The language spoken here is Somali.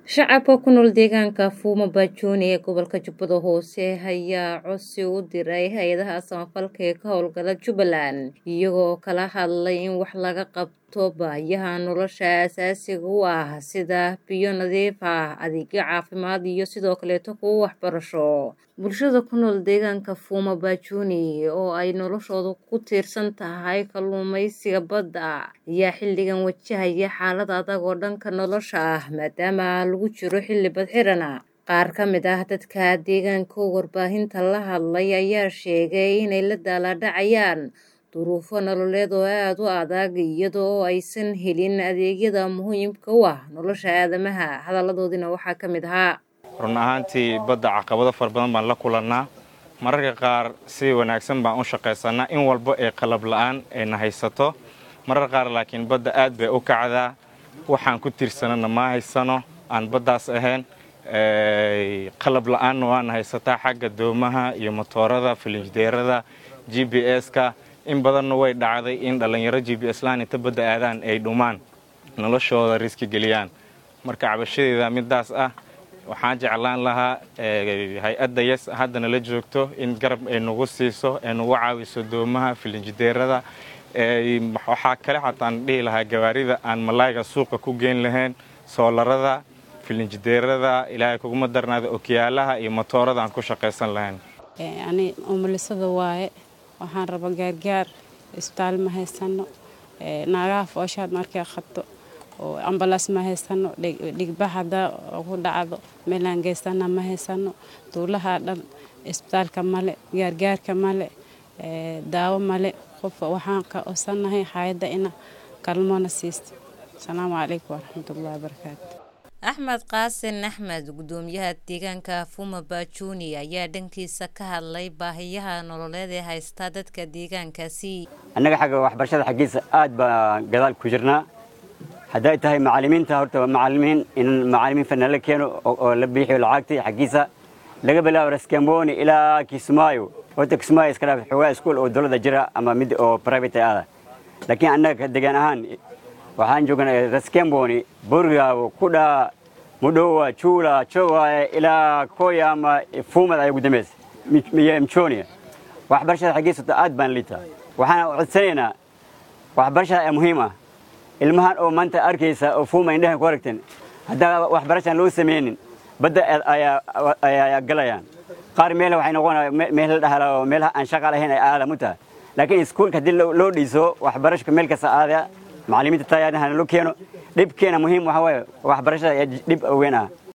Shacabka ku nool deegaanka Fuuma Bajuni ee gobolka Jubbada Hoose ayaa codsi u diray hay'adaha samafalka ee ka howlgala Jubbaland iyagoo kala hadlay in wax laga qabto baahiyaha nolosha aasaasiga u ah sida biyo nadiif ah, adeegyo caafimaad iyo sidoo kaleeto kuwo waxbarasho. Bulshada ku nool deegaanka Fuuma Bajuni oo ay noloshoodu ku tiirsan tahay kalluumeysiga badda ayaa xilligan wajahaya xaalad adag oo dhanka nolosha ah maadaama lagu jiro xilli badxiran ah. Qaar ka mid ah dadka deegaanka oo warbaahinta la hadlay ayaa sheegay inay la daalaa-dhacayaan duruufo nololeed oo aad u adag iyada oo aysan helin adeegyada muhiimka u ah nolosha aadamaha. Hadalladoodina waxaa ka mid ahaa run ahaantii badda caqabado fara badan baan la kulannaa mararka qaar si wanaagsan baan u shaqaysannaa in walba ee qalab la'aan ayna haysato marar qaar laakiin badda aad bay u kacdaa waxaan ku tiirsanana ma haysano aan baddaas ahayn qalab la'aanna waana haysataa xagga doomaha iyo motoorada filinjdeerada g b s-ka in badanna way dhacday in dhallinyaro g b s laan inta badda aadaan ay dhumaan noloshooda riski geliyaan marka cabashadeeda midaas ah waxaan jeclaan lahaa hay-adda yes haddana la joogto in garab ay nagu siiso ay nagu caawiso doomaha filinjideerada waxaa kale xataan dhihi lahaa gawaarida aan malaayga suuqa ku geyn lahayn soolarada filinjideerada ilaahay kuguma darnaada okiyaalaha iyo motoorada aan ku shaqaysan lahayn ani umulisada waaye waxaan raba gaargaar isbitaal ma haysano naagaha fooshaad markay qabto oo ambalaas ma haysano dhigbax hadaa ku dhacdo meelaan geystana ma haysano duulaha dhan isbitaalka male gaargaarka male daawo male qof waxaan ka osanahay hayadda ina kalmoona siisto asalaamu calaykum waraxmatullahi wabarakaatu axmed qaasin axmed gudoomiyaha deegaanka Fuuma Bajuni ayaa dhankiisa ka hadlay baahiyaha nololeed ee haysta dadka deegaankaasi annaga xagga waxbarashada xaggiisa aad baan gadaal ku jirnaa hadday tahay macallimiinta horta macallimiin in macallimiin fana la keeno oo la bixiyo lacagtii xaggiisa laga bilaabo raskamboni ilaa kismaayo horta kismaayo iska dhaaf xogaa iskuul oo dowladda jira ama mid oo private ah laakiin annaga degaan ahaan waxaan joognaa raskamboni burgaawo kudhaa mudhowa juula jowaye ilaa koya ama fuumad ay ugu dambaysa mchonia waxbarashada xaggiisa horta aad baan liitaa waxaan codsanaynaa waxbarashada ee muhiim ah ilmahan oo maanta arkaysa oo fuuma indhahan ku aragteen haddaan waxbarashaan loo samaynin badda ayaa galayaan qaar meel waxay noqonaya meel la dhahala oo meelaha aan shaqa lahayn ay aadam u tahay laakiin iskuulka haddii loo dhiso waxbarashka meel kasta aadaya macallimiinta tayaadahana loo keeno dhibkeena muhiim waxa waaye waxbarashada dhib weyn ah